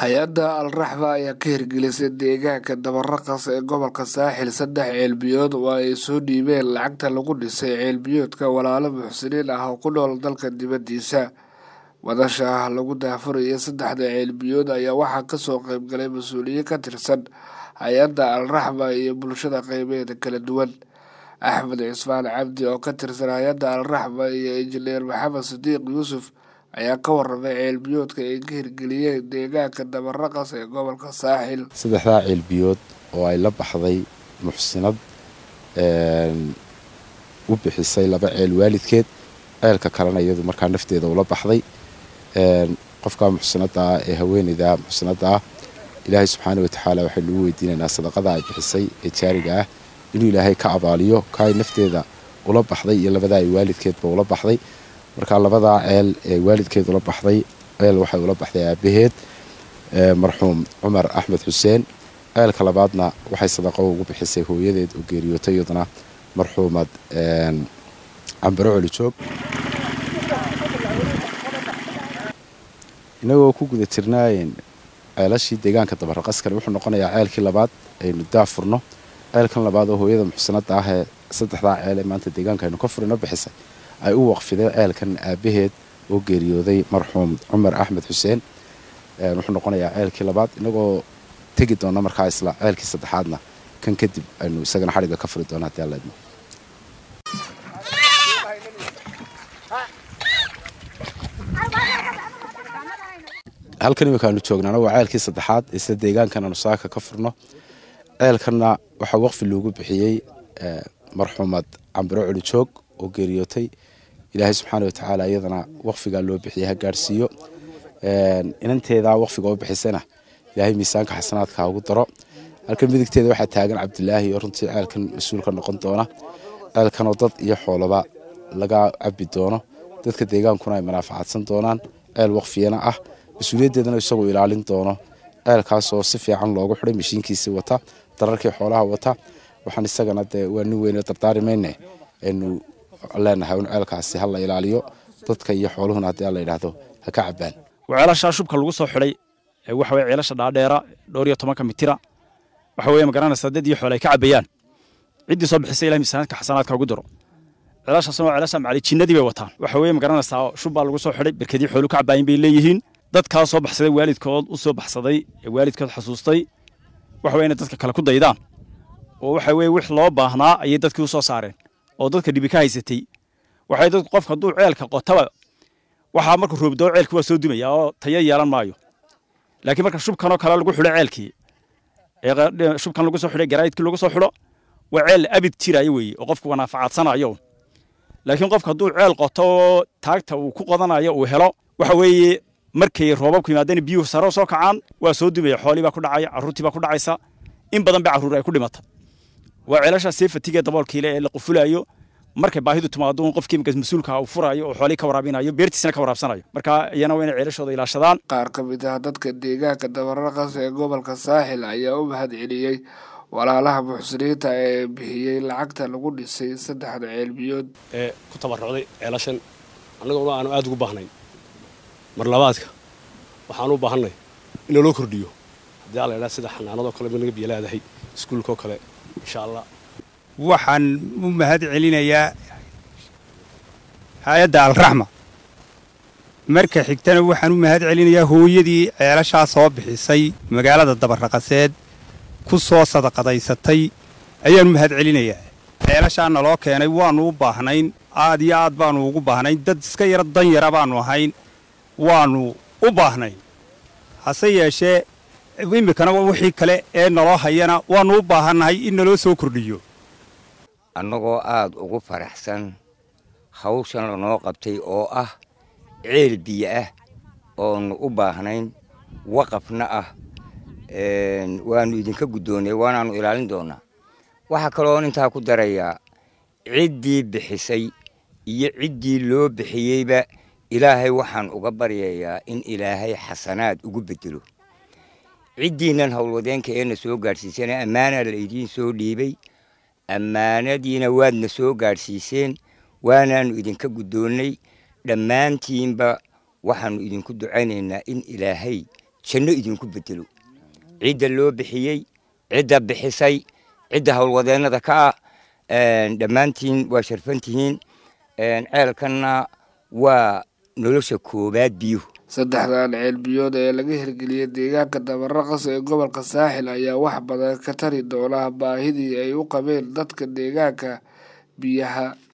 hay-adda al-raxba ayaa ka hirgelisay deegaanka dabaraqas ee gobolka saaxil saddex ceelbiyood oo ay soo dhiibeen lacagta lagu dhisay ceelbiyoodka walaalo muxsiniin ah oo ku nool dalka dibaddiisa wadasha ah lagu daafuraya saddexda ceelbiyood ayaa waxaa kasoo qeybgalay mas-uuliyiin ka tirsan hay-adda al-raxba iyo bulshada qeybeeda kala duwan axmed cismaan cabdi oo ka tirsan hay-adda al-raxba iyo injineer maxamed sidiiq yuusuf ayaa ka waramay ceelbiyoodka ay ka hirgeliyeen deegaanka dabaraqas ee gobolka saaxil saddexdaa ceelbiyood oo ay la baxday muxsinad u bixisay laba ceel waalidkeed ceelka kalena iyadu markaa nafteeda ula baxday qofka muxsinada ah ee haweeneyda muxsinada ah ilaahay subxaana watacaala waxaynu ugu weydiinaynaa sadaqada ay bixisay ee jaariga ah inuu ilaahay ka abaaliyo kaay nafteeda ula baxday iyo labadaa ay waalidkeedba ula baxday markaa labadaa ceel ee waalidkeed ula baxday ceel waxay ula baxday aabaheed marxuum cumar axmed xuseen ceelka labaadna waxay sadaqo ugu bixisay hooyadeed oo geeriyootay iyaduna marxuumad cambaro colijoog inagoo ku guda jirnaayeen ceelashii deegaanka dabaraqaskani wuxuu noqonayaa ceelkii labaad aynu daafurno ceelkan labaad oo hooyada muxsanada ah ee saddexdaa ceel ee maanta deegaanka aynu ka furino bixisay ay u waqfideen ceelkan aabaheed oo geeriyooday marxuum cumar axmed xuseen wuxuu noqonayaa ceelkii labaad inagoo tegi doona markaa isla ceelkii saddexaadna kan kadib aynu isagana xadhigga ka furi doona hadii alla idmo halkan imikaanu joognaana waa ceelkii saddexaad isla deegaankan aanu saaka ka furno ceelkanna waxaa waqfi loogu bixiyey marxuumad cambiro colijoog oo geeriyootay ilaahay subxaana watacaala iyadana waqfigaa loo bixiyay ha gaadhsiiyo inanteedaa waqfiga u bixisana ilaahay miisaanka xasanaadka ugu daro halkan midigteeda waxaa taagan cabdilaahi oo runtii ceelkan mas-uulka noqon doona ceelkanoo dad iyo xoolaba laga cabi doono dadka deegaankuna ay manaafacadsan doonaan ceel waqfiyana ah mas-uuliyaddeedana isagoo ilaalin doono ceelkaasoo si fiican loogu xiday mashiinkiisii wata dararkii xoolaha wata waxaan isagana dee waa nin weyne dardaari mayne aynu leenahay un ceelkaasi ha la ilaaliyo dadka iyo xooluhuna haddii la yidhaahdo ha ka cabaan waa ceelashaa shubka lagu soo xidhay waxa weye ceelasha dhaadheera dhowr iyo tobanka mitira waxa weye magaranaysaa dad iyo xoole ay ka cabayaan ciddii soo bixisay ilahay miisaanaadka xasanaadka ugu diro ceelashaasna waa ceelasha macali jinnadii bay wataan waxa weye magaranaysaa shub baa lagu soo xidhay berkedii xoolu ka cabaayin bay leeyihiin dadkaa soo baxsaday waalidkood u soo baxsaday ee waalidkood xasuustay waxa weye inay dadka kale ku daydaan oo waxa weye wix loo baahnaa ayay dadkii u soo saareen oo dadka dhibi ka haysatay waxay dadku qofka hadduu ceelka qotaba waxaa markuu roobdoo ceelki waa soo dumaya oo tayo yeelan maayo laakiin marka shubkanoo kale lagu xidho ceelkii ee shubkan lagu soo xidhay garaayidkii lagu soo xidho waa ceel abid jiraayo weeye oo qofku wanaafacadsanayo laakiin qofka hadduu ceel qoto oo taagta uu ku qodanayo uu helo waxa weeye markay roobabku yimaadeen biyuhu sare soo kacaan waa soo dumaya xoolii baa ku dhacaya carruurtii baa ku dhacaysa in badan ba carruur ay ku dhimata waa ceelashaa seefatigee daboolkiile ee la qufulayo markay baahidu timaado un qofkii markaas mas-uulka uu furayo oo xoolii ka waraabinayo beertiisna ka waraabsanayo marka iyana waa inay ceelashooda ilaashadaan qaar ka mid ah dadka deegaanka dabaraqas ee gobolka saaxil ayaa u mahad celiyey walaalaha muxsiniinta ee bixiyey lacagta lagu dhisay saddexda ceelbiyood ee ku tabarucday ceelashan annaguna aanu aada ugu baahnayn mar labaadka waxaan u baahannay in naloo kordhiyo haddii alla idhaha sida xanaanadoo kale ma naga biyalaadahay iskuulkaoo kale insha allah waxaan u mahad celinayaa hay-adda alraxma marka xigtana waxaan u mahad celinayaa hooyadii ceelashaa soo bixisay magaalada dabarraqaseed ku soo sadaqadaysatay ayaan u mahad celinayaa ceelashaa naloo keenay waannu u baahnayn aad iyo aad baannu ugu baahnayn dad iska yaro dan yara baannu ahayn waannu u baahnayn hase yeeshee iminkana wixii kale ee naloo hayana waannu u baahannahay in naloo soo kordhiyo annagoo aada ugu faraxsan hawshan lanoo qabtay oo ah ceel biyo ah oonu u baahnayn waqafna ah waannu idinka guddoonnay waanaannu ilaalin doonnaa waxaa kaloon intaa ku darayaa ciddii bixisay iyo ciddii loo bixiyeyba ilaahay waxaan uga baryayaa in ilaahay xasanaad ugu beddelo ciddiinnan howlwadeenka eena soo gaadhsiisana ammaanaa laydiin soo dhiibay ammaanadiina waadna soo gaadhsiiseen waanaannu idinka guddoonnay dhammaantiinba waxaannu idinku ducaynaynaa in ilaahay janno idinku bedelo cidda loo bixiyey cidda bixisay cidda howlwadeennada ka ah dhammaantiin waa sharfantihiin ceelkanna waa nolosha koowaad biyuhu saddexdan ceelbiyood ee laga hirgeliyey deegaanka dabaraqas ee gobolka saaxil ayaa wax badan ka tari doona baahidii ay u qabeen dadka deegaanka biyaha